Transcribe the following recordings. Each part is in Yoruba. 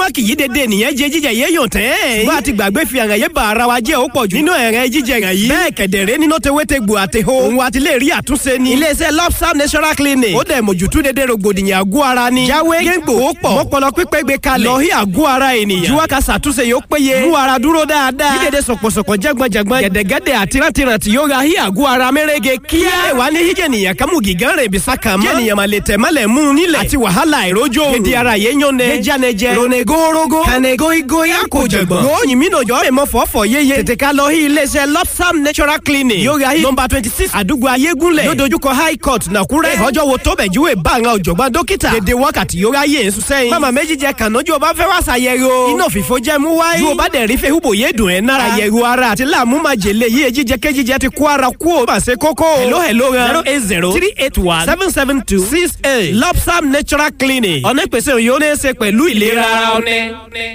kì í dédé nìyẹn jẹ jíjẹ yé yàn tẹ́. ṣùgbọ́n àti gbàgbé fi àràn yé ba ara wa jẹ́ ó pọ̀ jù. nínú ẹ̀rẹ̀ jíjẹ rẹ̀ yìí. bẹ́ẹ̀ kẹ̀dẹ̀rẹ́ nínú tewétegbò àtẹ̀hó. òun wa ti lè rí àtúnṣe ni. iléeṣẹ́ lobster natural clinic. ó dẹ̀ mójútó dédé rògbòdìyàn àgọ́ ara ni. jáwé géńgbò ó pọ̀. mọ́pọlọ pípẹ́ gbé kalẹ̀. lọ́hí àgọ́ ara ènìyàn. juwa ka ṣàtúnṣe yóò péye. mú ara dúró dáadáa. bí dédé sọ̀pọ̀sọ̀pọ̀ jẹ́gbọ̀njẹ̀gbọ̀n. gẹ̀dẹ̀gẹ̀dẹ̀ àti rántìrántì yóò ra hí àgọ́ ara mẹ́rẹ́gẹ kíá. ẹ wà ní híjẹ̀ nìyẹn kámú gígán rẹ̀ bí sákà mọ́. jẹ́nìyàn máa lè tẹ̀ mọ́lẹ̀ mú un nílẹ̀. àti wàhálà ìrójó. gidi ara yẹn yán ne. méjànẹjẹ. ronegorogo. kànégóigói àkójọgbọ̀n. ròyìn mi nàjọ́ rẹ̀ mọ́ fọ́fọ́ yéye. tètè ká lọ hí iléeṣẹ́ lopsam natural clinic. yóò ra hí nọmba twenty six àdúgbò ayégúnlẹ̀. yóò dojúkọ high court nàkúrẹ́. ọjọ́ wo tó bẹ̀ júwe bá àwọn ọ̀jọ̀gbọ́n dókítà. dédé wákàtí yóò ra yé nsú sẹ́yìn. mama méjì jẹ kànájú ọba fẹ́ wá ṣàyẹ̀rọ. iná òfìfo jẹ́ mú wáyé. ju ọba dẹ̀ rí fẹ́ húbò yé dùn ẹ̀ nára. àyẹ̀rọ ara àti láàmú máa jèlé yíyẹ jíjẹ kéjíjẹ ti kó ara kú ò máa ṣe kókó. hello hello ra zero eight zero three eight one seven seven two six eight lopsam natural clinic. ọ̀nà ìpèsè òyìn ó ní í ṣe pẹ̀lú ìlera ara ọ̀nẹ́.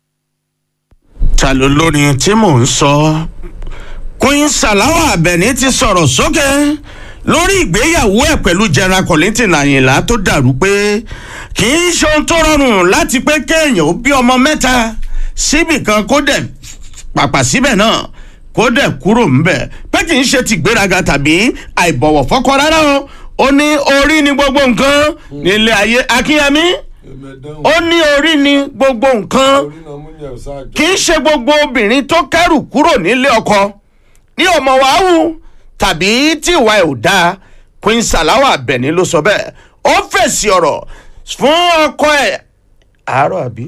ta ló lórin tí mò ń sọ queen salawa abẹni ti sọ̀rọ̀ sókè lórí ìgbéyàwó ẹ̀ pẹ̀lú general collington àyìnlá tó dàrú pé kì í ṣe ohun tó rọrùn láti pé kéèyàn ó bí ọmọ mẹ́ta síbì kan kó dẹ̀ pàpà síbẹ̀ náà kó dẹ̀ kúrò ńbẹ̀ pé kì í ṣe ti gbéraga tàbí àìbọ̀wọ̀ fọ́kọ rárá o ó ní orí ni gbogbo nǹkan nílé ayé akínyẹmí ó ní orí ni gbogbo nǹkan kì í ṣe gbogbo obìnrin tó kẹrù kúrò nílé ọkọ ní ọmọ wàhù tàbí tí ìwà ẹ̀ ò dáa queen salawa abẹni ló sọ bẹ́ẹ̀ ó fèsì ọ̀rọ̀ fún ọkọ ẹ̀ àárọ̀ àbí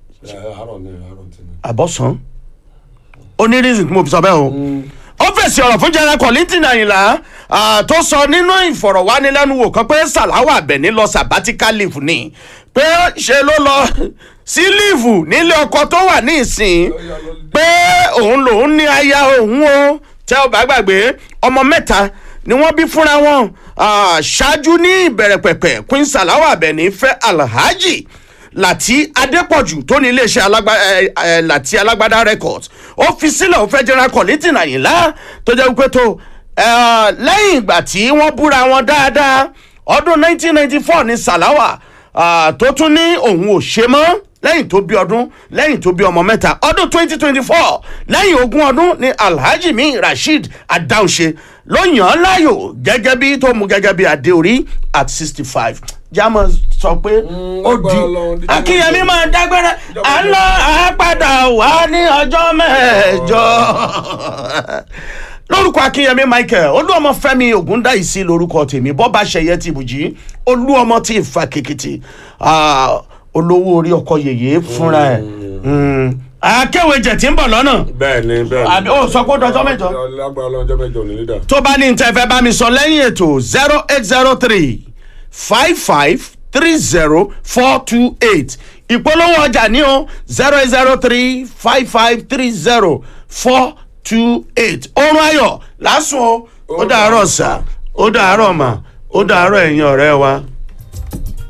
àbọ̀sán ó ní reason tí mo fi sọ bẹ́ẹ̀ o ó fèsì ọ̀rọ̀ fún general collington àyìnlá ah, tó sọ nínú ìfọ̀rọ̀wánilẹ́nuwò kan pé salawa abẹni lọ sabbatical leave ni pé ṣe ló lọ sí líìfù nílé ọkọ tó wà ní ìsìn pé òun lòun ní aya òun o tẹ́ ọ bá gbàgbé ọmọ mẹ́ta ni wọ́n bí fúnra wọn Ah, ṣáájú ní ìbẹ̀rẹ̀ pẹ̀pẹ̀ queen salawa abẹni fẹ́ alhaji láti adépọ̀jù tó ní iléeṣẹ́ alágbá ẹ ẹ láti alágbádá records ó fi sílẹ̀ ó fẹ́ general collington àyìnlá tó jẹ́ wípé tó ẹ, lẹ́yìn ìgbà tí wọ́n búra wọn dáadáa ọdún 1994 ní salawa ah, tó tún ní òun ò ṣe mọ́ lẹ́yìn tó bí ọdún lẹ́yìn tó bí ọmọ mẹ́ta ọdún 2024 lẹ́yìn ogún ọdún ní alhaji mi rasheed adáhunṣe ló yàn án láàyò gẹ́gẹ́ bí tó mú gẹ́gẹ́ bí adé orí at 65 jámọ̀ sọ pé ó di akínyẹmí máa dágbére à ń lọ àápadà wá ní ọjọ́ mẹ́jọ lórúkọ akínyẹmí michael olúọmọ fẹmi ògúndáìsí lórúkọ tèmi bọba ṣẹyẹ tìbùjí olúọmọ tí ìfà kìkìtì ah, olówó orí ọkọ yèyé fúnra ẹ akéwèjẹ tí ń bọ̀ lọ́nà bẹ́ẹ̀ni bẹ́ẹ̀ni. àbí ó sọ pé ó dọjọ́ mẹ́jọ lágbára ọlọ́jọ́ mẹ́jọ ní lídà. tó bá ní tẹ́ fẹ́ bá mi sọ lẹ́yìn ètò zero eight zero three five five three zero four two eight ìpolówó ọjà ní o zero eight zero three five five three zero four two eight oorun ayọ̀ lásùn o ó dàárọ̀ sà ó dàárọ̀ mà ó dàárọ̀ ẹ̀yin ọ̀rẹ́ wa.